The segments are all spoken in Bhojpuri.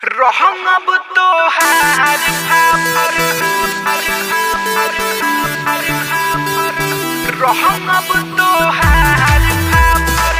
रहंग अब तो हार फाफर रहंग अब तो हार फाफर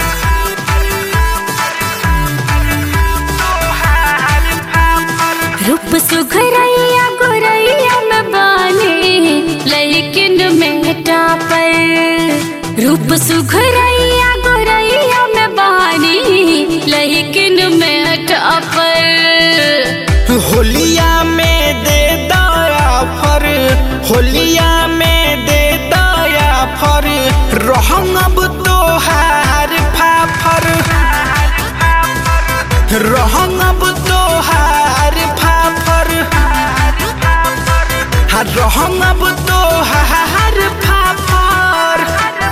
तो हार फाफर रूप सुघरैया गोरैया में बाने लेकिन मेटा पर रूप सुघरैया गोरैया में बानी लेकिन मेटा पर होलिया में दे दया फर होलिया में दे दया फर रहंग अब तो हार फाफर रहंग अब तो हार फाफर हर रहंग अब तो हार फाफर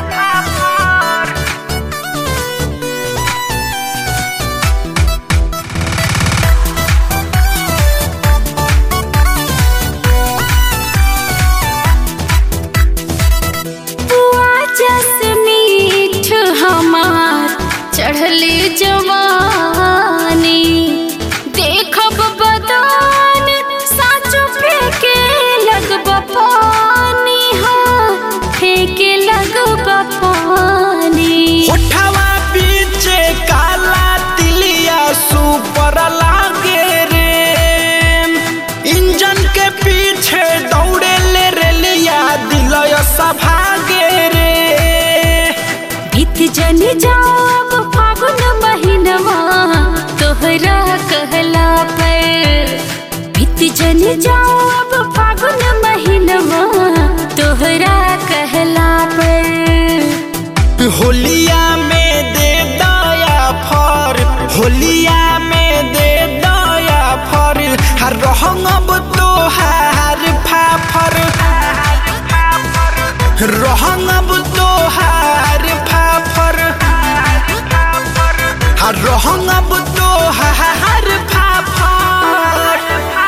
बुआ जस मीठ हमार चढ़ले जवानी देखब बदान साचो फेंके लगब पानी हाँ फेंके लगब पानी होठवा पीछे काला तिलिया सुपर लागे रे इंजन के पीछे दौड़े ले रेलिया दिलय सभागे रे बीत जन जाओ अब फागुन महीनवा तोहरा कहला पर बीत जन जाओ अब फागुन महीनवा तोहरा कहला पर होलिया में दे दया फर होलिया में दे दया फर हर रहंग अब तो हार फाफर रहंग अब तो हार फाफर हर रहंग अब तो हार फाफर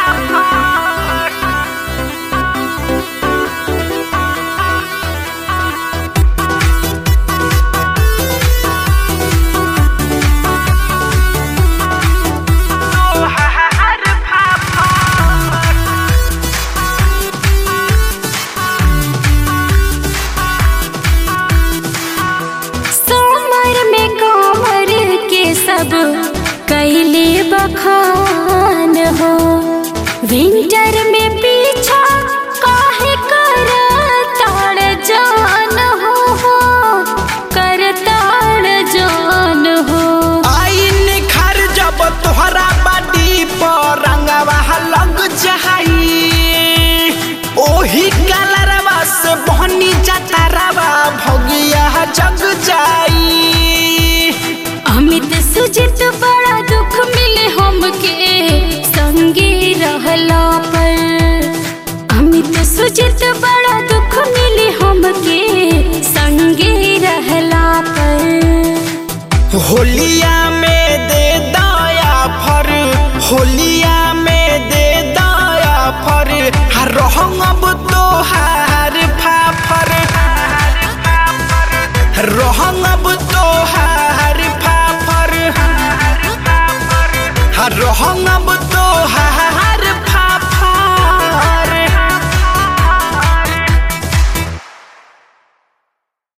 सोमर में कोमर के सब कैले बखान हो विंटर में पीछा काहे कर ताड़ जान हो हो कर ताड़ जान हो आई निखर जब तोहरा बाटी पर रंगवा लग जाई ओही कलरवा से बहनी जतरवा भगिया जग जाई अमित सुजित बड़ा दुख मिले हमके संगे रहला पर अमित सुजित बड़ा दुख मिले हमके संगे रहला पर होलिया में दे दया फर होलिया में दे दया फर हर रहंग अब तो हार फाफर रहंग अब तो हार फाफर हर रहंग अब